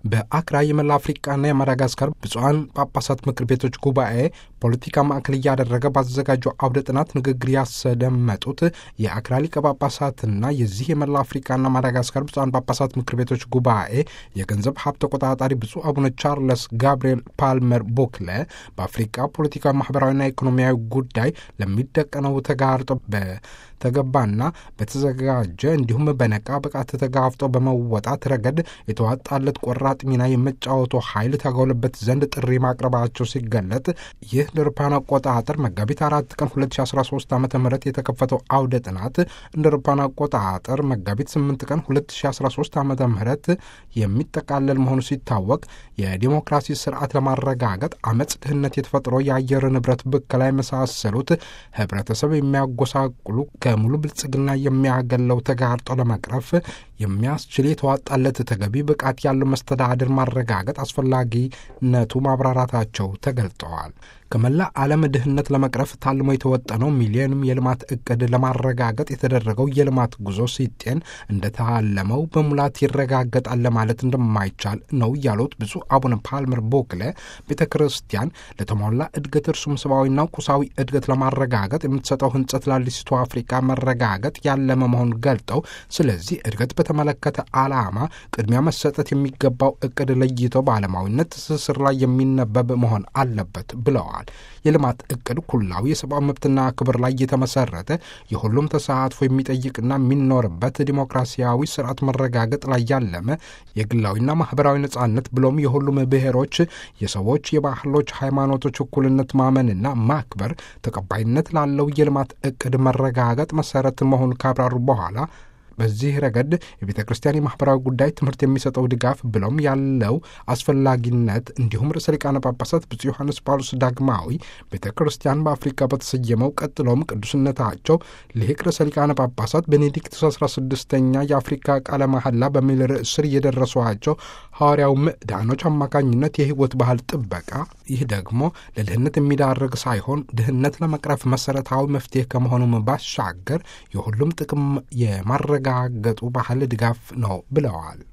በአክራ የመላ አፍሪቃና የማዳጋስካር ብፁዓን ጳጳሳት ምክር ቤቶች ጉባኤ ፖለቲካ ማዕከል እያደረገ ባዘጋጀው አውደ ጥናት ንግግር ያስደመጡት የአክራ ሊቀ ጳጳሳትና የዚህ የመላ አፍሪቃና ማዳጋስካር ብፁዓን ጳጳሳት ምክር ቤቶች ጉባኤ የገንዘብ ሀብት ተቆጣጣሪ ብፁዕ አቡነ ቻርለስ ጋብርኤል ፓልመር ቦክለ በአፍሪቃ ፖለቲካዊ፣ ማህበራዊና ኢኮኖሚያዊ ጉዳይ ለሚደቀነው ተጋርጦ በተገባና በተዘጋጀ እንዲሁም በነቃ ብቃት ተጋፍጦ በመወጣት ረገድ የተዋጣለት ቆራጥ ሚና የመጫወቱ ኃይል ታጎለበት ዘንድ ጥሪ ማቅረባቸው ሲገለጥ ይህ ለአውሮፓውያን አቆጣጠር መጋቢት አራት ቀን 2013 ዓ ም የተከፈተው አውደ ጥናት እንደ አውሮፓውያን አቆጣጠር መጋቢት 8 ቀን 2013 ዓ ም የሚጠቃለል መሆኑ ሲታወቅ የዲሞክራሲ ስርዓት ለማረጋገጥ አመፅ፣ ድህነት፣ የተፈጥሮ የአየር ንብረት ብከላ የመሳሰሉት ህብረተሰብ የሚያጎሳቁሉ ከሙሉ ብልጽግና የሚያገለው ተጋርጦ ለመቅረፍ የሚያስችል የተዋጣለት ተገቢ ብቃት ያለው መስተዳድር ማረጋገጥ አስፈላጊነቱ ማብራራታቸው ተገልጠዋል። ከመላ ዓለም ድህነት ለመቅረፍ ታልሞ የተወጠነው ሚሊዮንም የልማት እቅድ ለማረጋገጥ የተደረገው የልማት ጉዞ ሲጤን እንደታለመው በሙላት ይረጋገጣል ለማለት እንደማይቻል ነው ያሉት ብፁዕ አቡነ ፓልመር ቦክለ ቤተ ክርስቲያን ለተሟላ እድገት እርሱም ሰብአዊና ቁሳዊ እድገት ለማረጋገጥ የምትሰጠው ህንጸት ላሊስቱ አፍሪካ መረጋገጥ ያለመ መሆኑን ገልጠው ስለዚህ እድገት በተመለከተ ዓላማ ቅድሚያ መሰጠት የሚገባው እቅድ ለይቶ በዓለማዊነት ትስስር ላይ የሚነበብ መሆን አለበት ብለዋል። የልማት እቅድ ኩላዊ የሰብአዊ መብትና ክብር ላይ የተመሰረተ የሁሉም ተሳትፎ የሚጠይቅና የሚኖርበት ዲሞክራሲያዊ ስርዓት መረጋገጥ ላይ ያለመ የግላዊና ማህበራዊ ነጻነት ብሎም የሁሉም ብሔሮች፣ የሰዎች፣ የባህሎች፣ ሃይማኖቶች እኩልነት ማመንና ማክበር ተቀባይነት ላለው የልማት እቅድ መረጋገጥ መሰረት መሆኑን ካብራሩ በኋላ በዚህ ረገድ የቤተ ክርስቲያን የማህበራዊ ጉዳይ ትምህርት የሚሰጠው ድጋፍ ብሎም ያለው አስፈላጊነት እንዲሁም ርዕሰ ሊቃነ ጳጳሳት ብፁዕ ዮሐንስ ጳውሎስ ዳግማዊ ቤተ ክርስቲያን በአፍሪካ በተሰየመው ቀጥሎም ቅዱስነታቸው ሊቅ ርዕሰ ሊቃነ ጳጳሳት ቤኔዲክቱስ አስራ ስድስተኛ የአፍሪካ ቃለ መሐላ በሚል ርዕስ ስር የደረሷቸው ሐዋርያው ምዕዳኖች አማካኝነት የህይወት ባህል ጥበቃ ይህ ደግሞ ለድህነት የሚዳርግ ሳይሆን ድህነት ለመቅረፍ መሰረታዊ መፍትሄ ከመሆኑም ባሻገር የሁሉም ጥቅም የማረጋገጡ ባህል ድጋፍ ነው ብለዋል።